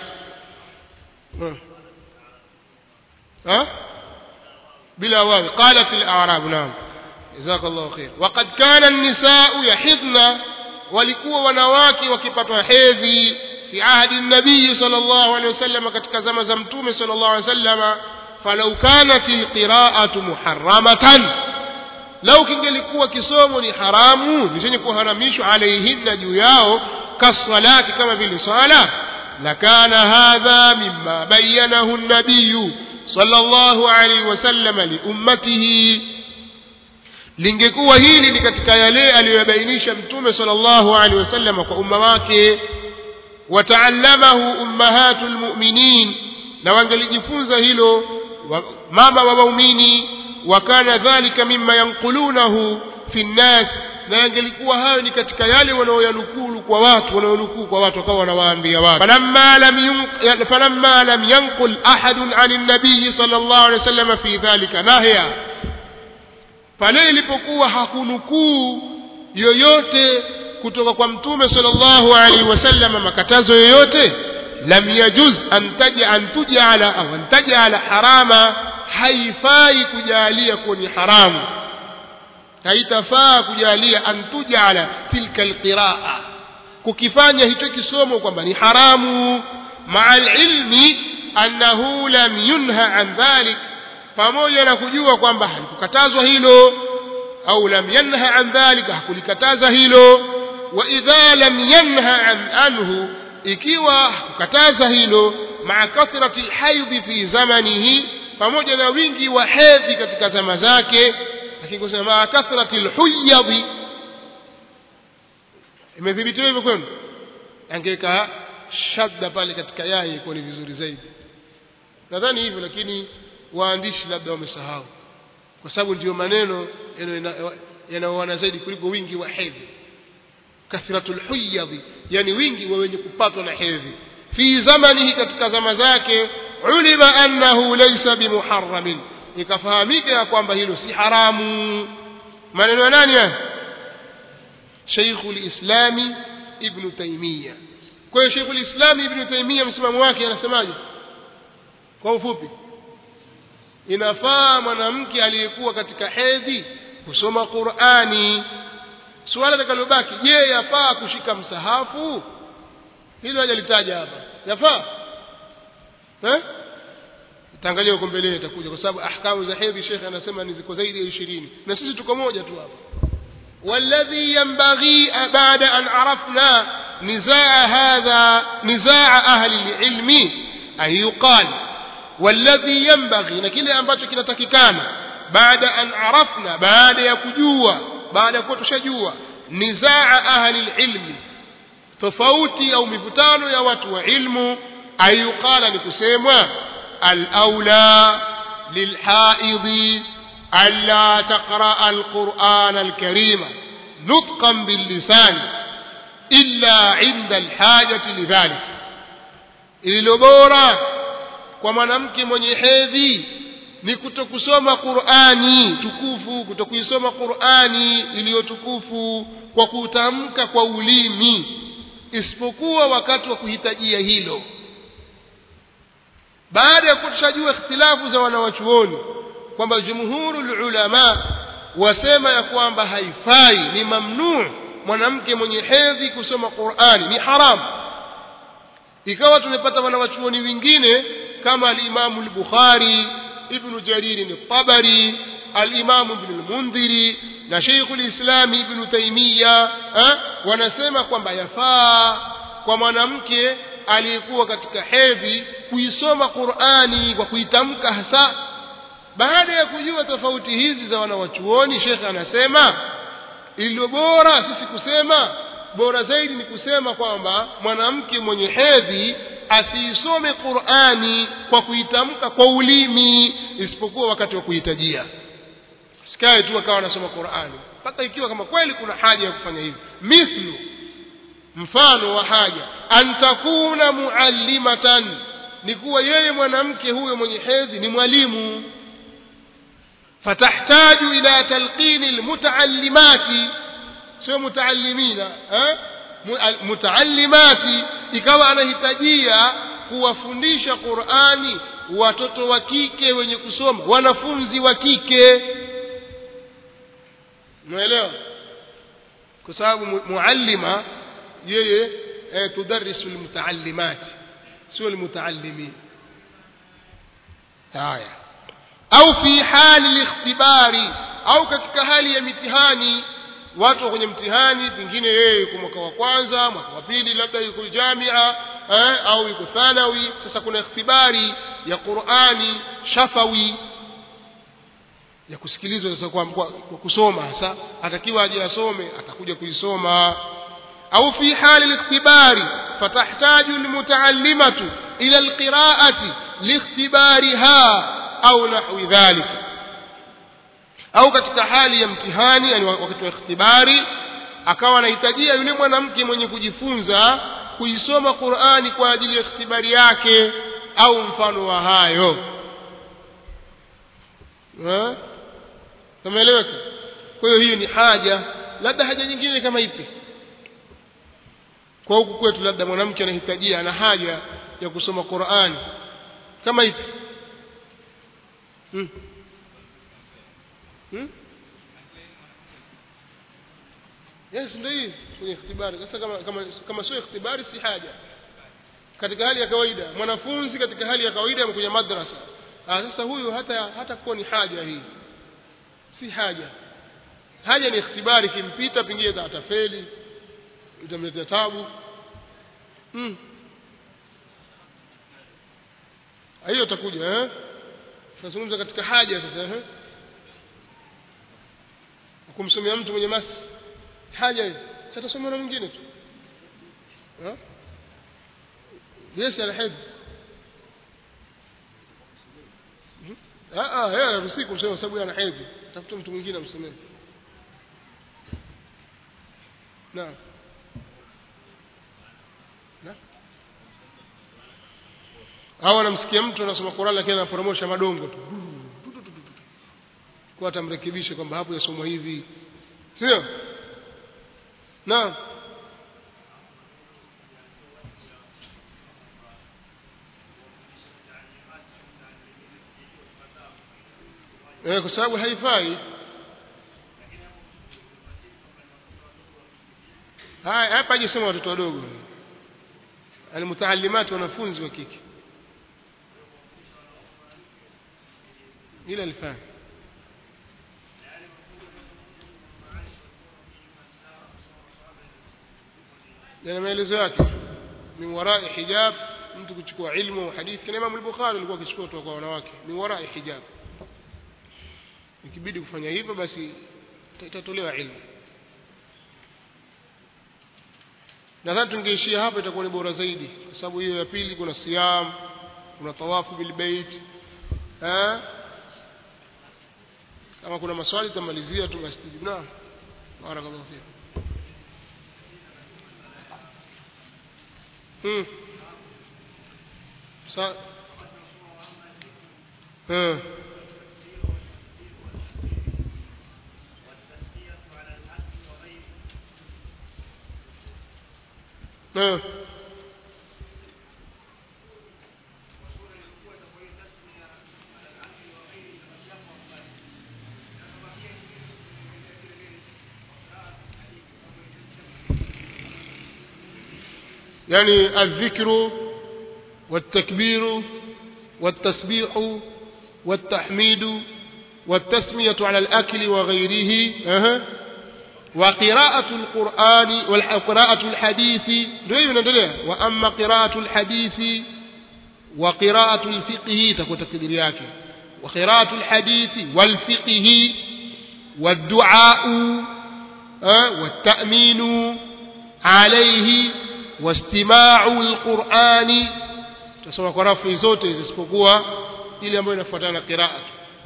ha bila wawi qalatil a'rab naam jazakallahu khair waqad kana an-nisaa yahidna walikuwa wanawake wakipatwa hedhi fi ahdi nabii sallallahu alaihi wasallam katika zama za mtume sallallahu alaihi wasallam falau kanat alqira'atu muharramatan lau kingelikuwa kisomo ni haramu ni chenye kuharamishwa alaihinna juu yao kasalati kama vile sala lakana hadha mimma bayyanahu an-nabiy sallallahu alaihi wasallam liummatihi lingekuwa hili ni katika yale aliyobainisha mtume sallallahu alaihi wasallam kwa umma wake wataallamahu ummahatul mu'minin na wangelijifunza hilo mama wa waumini wakana dhalika mimma yanqulunahu fi nnas na yangelikuwa hayo ni katika yale wanaoyanukulu kwa watu wanaonukuu kwa watu wakawa wanawaambia watu falamma lam falamma lam yanqul ahadun anin nabiy sallallahu alaihi wasallam fi dhalika nahya pale ilipokuwa hakunukuu yoyote kutoka kwa mtume sallallahu alaihi wasallam makatazo yoyote lam yajuz an taja an tujala au an tajala harama haifai kujalia kuwa ni haramu haitafaa kujalia an tujala tilka alqiraa kukifanya hicho kisomo kwamba ni haramu maa alilmi annahu lam yunha an dhalik pamoja na kujua kwamba halikukatazwa hilo au lam yanha an dhalika hakulikataza hilo wa idha lam yanha an anhu ikiwa hakukataza hilo maa kathrati alhaidhi fi zamanihi pamoja na wingi wa hedhi katika zama zake lakini kusema maa kathrati alhuyadhi imethibitiwa hivyo kwenu angeweka shadda pale katika yai ikuwa ni vizuri zaidi nadhani hivyo lakini waandishi labda wamesahau kwa sababu ndiyo maneno yanayoana zaidi kuliko wingi wa hedhi kathratul huyadhi yani wingi wa wenye kupatwa na hedhi fi zamanihi katika zama zake ulima annahu laysa bimuharramin ikafahamika ya kwamba hilo si haramu maneno ya nani haya Sheikhul Islami Ibn Taymiyyah kwa hiyo Sheikhul Islami Ibn Taymiyyah msimamo wake anasemaje kwa ufupi inafaa mwanamke aliyekuwa katika hedhi kusoma Qur'ani suala litakalobaki je yafaa kushika msahafu hilo hajalitaja hapa yafaa eh itaangalia huko mbele itakuja kwa sababu ahkamu za hedhi shekhe anasema ni ziko zaidi ya 20 na sisi tuko moja tu hapa والذي ينبغي بعد أن عرفنا نزاع هذا نزاع أهل العلم أن يقال والذي ينبغي نكيل ambacho kinatakikana بعد أن عرفنا بعد يكجوا بعد كتشجوا نزاع أهل العلم tofauti au mivutano ya watu wa ilmu ayuqala ni kusemwa al-aula lilhaidhi alla taqra al-Qur'an al-Karima nutqan bil-lisan illa 'inda al-hajati lidhalik ililo bora kwa mwanamke mwenye hedhi ni kutokusoma Qur'ani tukufu kutokuisoma Qur'ani iliyotukufu kwa kutamka kwa ulimi isipokuwa wakati wa kuhitajia hilo baada ya kutushajua ikhtilafu za wanawachuoni kwamba jumhurul ulama wasema ya kwamba haifai ni mamnuu mwanamke mwenye hedhi kusoma Qur'ani ni haramu ikawa tumepata wanawachuoni wengine kama al-Imam al-Bukhari Ibn Jarir al-Tabari al-Imam Ibn al-Mundhiri na Sheikhul Islam Ibn Taymiyyah eh, wanasema kwamba yafaa kwa mwanamke aliyekuwa katika hedhi kuisoma Qur'ani kwa kuitamka hasa baada ya kujua tofauti hizi za wanawachuoni Sheikh anasema iliyo bora sisi kusema bora zaidi ni kusema kwamba mwanamke mwenye hedhi asiisome Qur'ani kwa kuitamka kwa ulimi isipokuwa wakati wa kuhitajia sikae tu akawa anasoma Qur'ani mpaka ikiwa kama kweli kuna haja ya kufanya hivyo mithlu mfano wa haja antakuna muallimatan ni kuwa yeye mwanamke huyo mwenye hedhi ni mwalimu fatahtaju ila talqini almutaallimati sio mutaallimina eh mutaallimati ikawa anahitajia kuwafundisha Qur'ani watoto wa kike wenye kusoma wanafunzi wa kike umeelewa kwa sababu muallima yeye eh, tudarisu almutaallimat sio almutaallimin haya au fi hali likhtibari au katika hali ya mitihani watu kwenye mtihani pengine yeye yuko mwaka wa kwanza mwaka wa pili labda yuko jamia eh, au yuko thanawi sasa kuna ikhtibari ya Qur'ani shafawi ya kusikilizwa sasa kwa, kwa, kwa kusoma hasa atakiwa aje asome atakuja kuisoma au fi hali likhtibari fatahtaju almutaallimatu ila alqira'ati likhtibariha au nahwi dhalika au katika hali ya mtihani yani wakati wa ikhtibari akawa anahitajia yule mwanamke mwenye kujifunza kuisoma Qur'ani kwa ajili ya ikhtibari yake au mfano wa hayo tumeeleweka kwa hiyo hiyo ni haja labda haja nyingine kama ipi kwa huku kwetu labda mwanamke anahitajia ana haja ya kusoma Qur'ani kama ipi hmm. Hmm? yes ndio hii kwenye ikhtibari sasa kama kama kama sio ikhtibari si haja katika hali ya kawaida mwanafunzi katika hali ya kawaida amekuja madrasa ah sasa huyu hata hata kuwa ni haja hii si haja haja ni ikhtibari kimpita pengine atafeli itamletea tabu mm. hiyo itakuja eh tunazungumza katika haja sasa eh kumsomea mtu mwenye masi haja hiyo sitasomea na mwingine tu eh yes alhid ah ah yeye anaruhusiwa kumsomea sababu ana hedhi tafuta mtu mwingine amsomee naam na au anamsikia mtu anasoma Qur'an lakini anaporomosha madongo tu kwa atamrekebisha kwamba hapo yasomwa hivi sio naam eh, kwa sababu haifai haya hapa hajasema watoto wadogo almutaallimati wanafunzi wa kike ila alfani yana maelezo yake min warai hijab mtu kuchukua ilmu hadithi kina Imam al-Bukhari alikuwa akichukua kutoka kwa wanawake min warai hijab ikibidi kufanya hivyo basi itatolewa ilmu nadhani tungeishia hapa itakuwa ni bora zaidi kwa sababu hiyo ya pili kuna siyam kuna tawafu bil bait eh kama kuna maswali tutamalizia tu masjid naam barakallahu fik hmm sa eh eh يعني الذكر والتكبير والتسبيح والتحميد والتسمية على الأكل وغيره أه. وقراءة القرآن وقراءة الحديث وأما قراءة الحديث وقراءة الفقه تكون تقدير وقراءة الحديث والفقه والدعاء أه. والتأمين عليه wastimau alqurani tutasoma kwa rafu zote zisipokuwa ile ambayo inafuatana na qiraa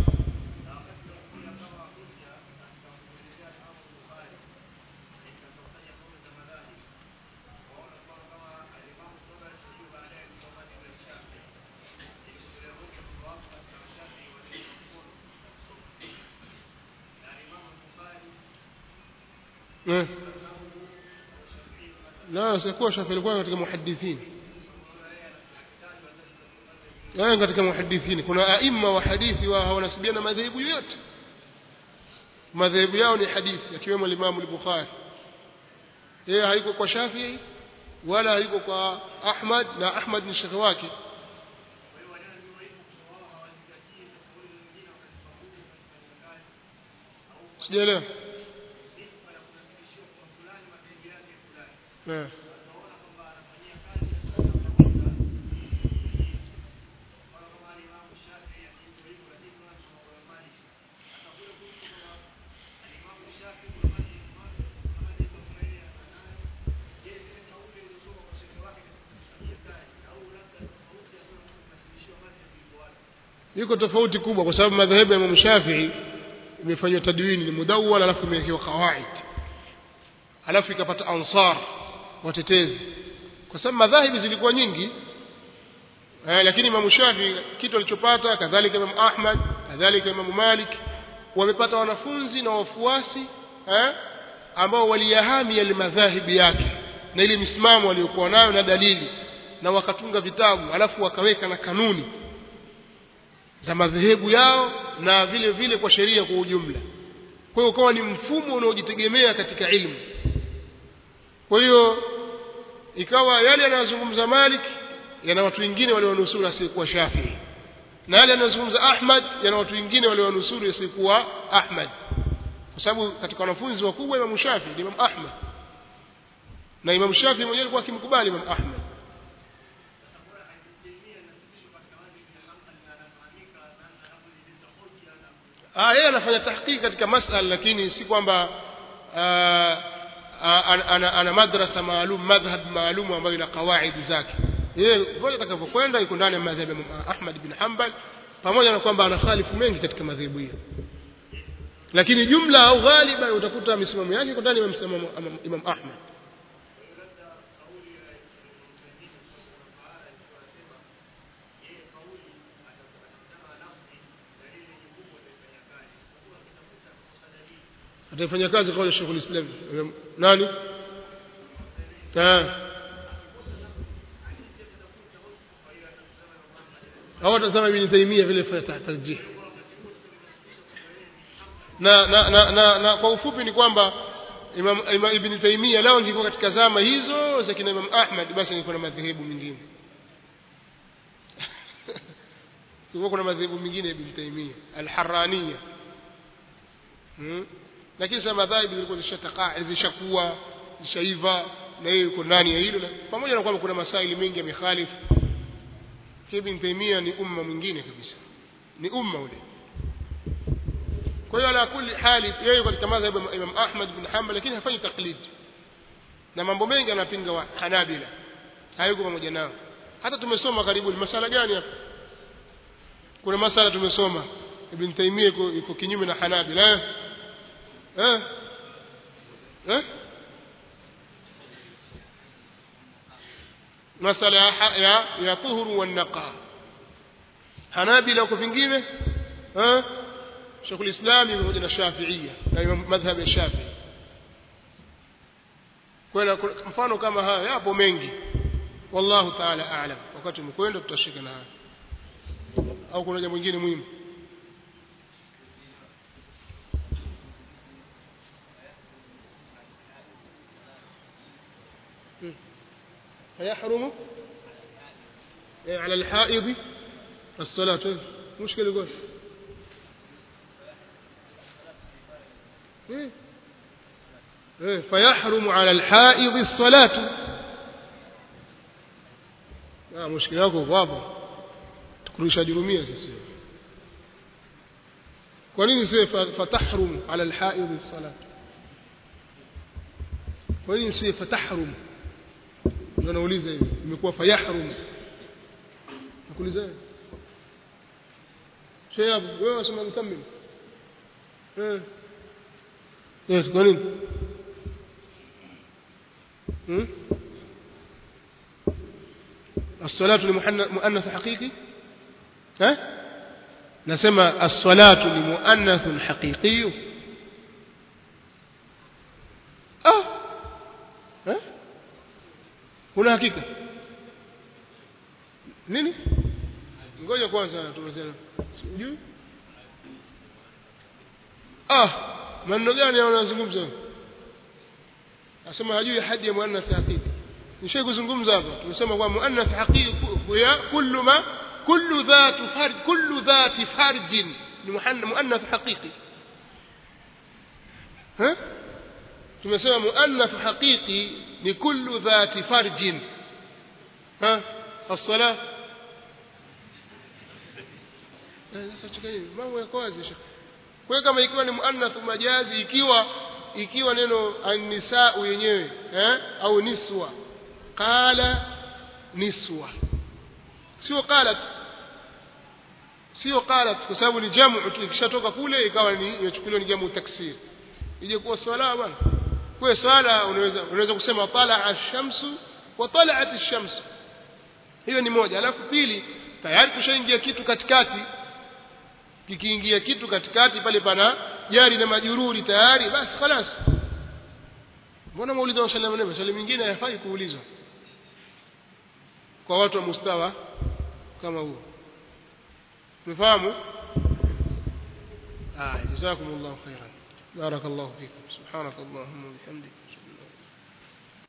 eh la sikuwa shafi alikuwa katika muhadithin yeye katika muhadithin kuna aima wa hadithi wa wanasibiana madhehebu yote madhehebu yao ni hadithi akiwemo Imam al-Bukhari yeye haiko kwa Shafi'i wala haiko kwa Ahmad na Ahmad ni shekhi wake sijaelewa eh iko tofauti kubwa kwa sababu madhehebu ya Imam Shafi'i imefanywa tadwini ni mudawwal alafu imewekewa kawaid alafu ikapata ansar watetezi kwa sababu madhahibi zilikuwa nyingi eh, lakini Imam Shafi'i kitu alichopata kadhalika Imam Ahmad kadhalika Imam Malik wamepata wanafunzi na wafuasi eh, ambao waliyahami yale madhahibi yake na ile misimamo waliokuwa nayo na dalili na wakatunga vitabu alafu wakaweka na kanuni za madhehebu yao na vile vile kwa sheria kwa ujumla kwa hiyo ukawa ni mfumo unaojitegemea katika ilmu kwa hiyo ikawa yale yanayozungumza Malik yana watu wengine walionusuru asiyekuwa Shafi'i na yale yanayozungumza Ahmad yana watu wengine walionusuru asiyekuwa Ahmad kwa sababu katika wanafunzi wakubwa Imam Shafi'i ni Imam Ahmad na Imam Shafi'i mwenyewe alikuwa akimkubali Imam Ahmad ah yeye anafanya tahqiq katika masala lakini si kwamba ana, ana madrasa maalum madhhab maalum ambayo ina kawaidi zake yeye vile atakavyokwenda yuko ndani ya madhhabu ya Ahmad bin Hanbal pamoja na kwamba ana khalifu mengi katika madhehebu hiyo lakini jumla au ghaliban utakuta misimamo yake iko ndani ya msimamo Imam Ahmad ataifanya kazi kauli ya Sheikh al-Islam nani ta au atasema Ibn Taymiyyah vile fa tarjih na na, na, na, na kwa ufupi ni kwamba Imam, Imam Ibn Taymiyyah lao ingekuwa katika zama hizo za kina Imam Ahmad basi ingekuwa na madhehebu mengine kulikuwa kuna madhehebu mengine Ibn Taymiyyah al-Harraniyya hmm? lakini sasa madhahibu zilikuwa zishatakaa zishakuwa zishaiva na yeye yuko ndani ya hilo pamoja na kwamba kuna masaili mengi yamekhalifu Ibn Taymiyyah ni umma mwingine kabisa ni umma ule kwa hiyo ala kulli hali yeye katika madhhabu ya Imam Ahmad bin Hanbal lakini hafanyi taklid na mambo mengi anapinga wa Hanabila hayuko pamoja nao hata tumesoma karibu ni masala gani hapa kuna masala tumesoma Ibn Taymiyyah yuko, yuko kinyume na Hanabila eh eh eh masala ya ya, ya tuhuru wa naqa Hanabila uko vingine eh Sheikh al-Islam pamoja na Shafi'iyya na madhhab ya Shafi'i kwa mfano kama haya yapo mengi wallahu ta'ala a'lam wakati mkwenda tutashika na haya au kuna jambo lingine muhimu فيحرم على الحائض الصلاة مشكلة يقول فيحرم على الحائض الصلاة آه مشكلة yako wapo tukurusha jurumia sisi kwa nini sio fatahrum ala alhaid as-salat kwa nini sio fatahrum ndio nauliza hivi imekuwa fayahrum nakuuliza shehe wewe unasema mtammim eh yes kwa nini hmm? الصلاة لمؤنث حقيقي ها نسمى الصلاة لمؤنث حقيقي اه ها kuna hakika nini ngoja kwanza tumesema sijui ah maneno gani yanazungumza asema hajui hadi ya muannath haqiqi nishai kuzungumza hapa tumesema kwa muannath haqiqi ya kullu ma kullu dhatu farj kullu dhati farj ni muannath haqiqi ha tumesema muannath haqiqi ni kullu dhati farj ha الصلاه sasa chekeni mambo yako wazi kwa kama ikiwa ni muannath majazi ikiwa ikiwa neno an-nisaa yenyewe eh au niswa qala niswa sio qalat sio qalat kwa sababu ni jamu ikishatoka kule ikawa ni imechukuliwa ni jamu taksir ije kuwa swala bwana kwa swala unaweza unaweza kusema tala ash-shamsu wa tala'at ash-shamsu hiyo ni moja alafu pili tayari kushaingia kitu katikati kikiingia kitu katikati pale pana jari na majururi tayari basi خلاص mbona maulizo wa sallam nabii swali mingine hayafai kuulizwa kwa watu wa mustawa kama huo tumefahamu ah jazakumullahu khairan barakallahu fikum subhanakallahumma wa bihamdika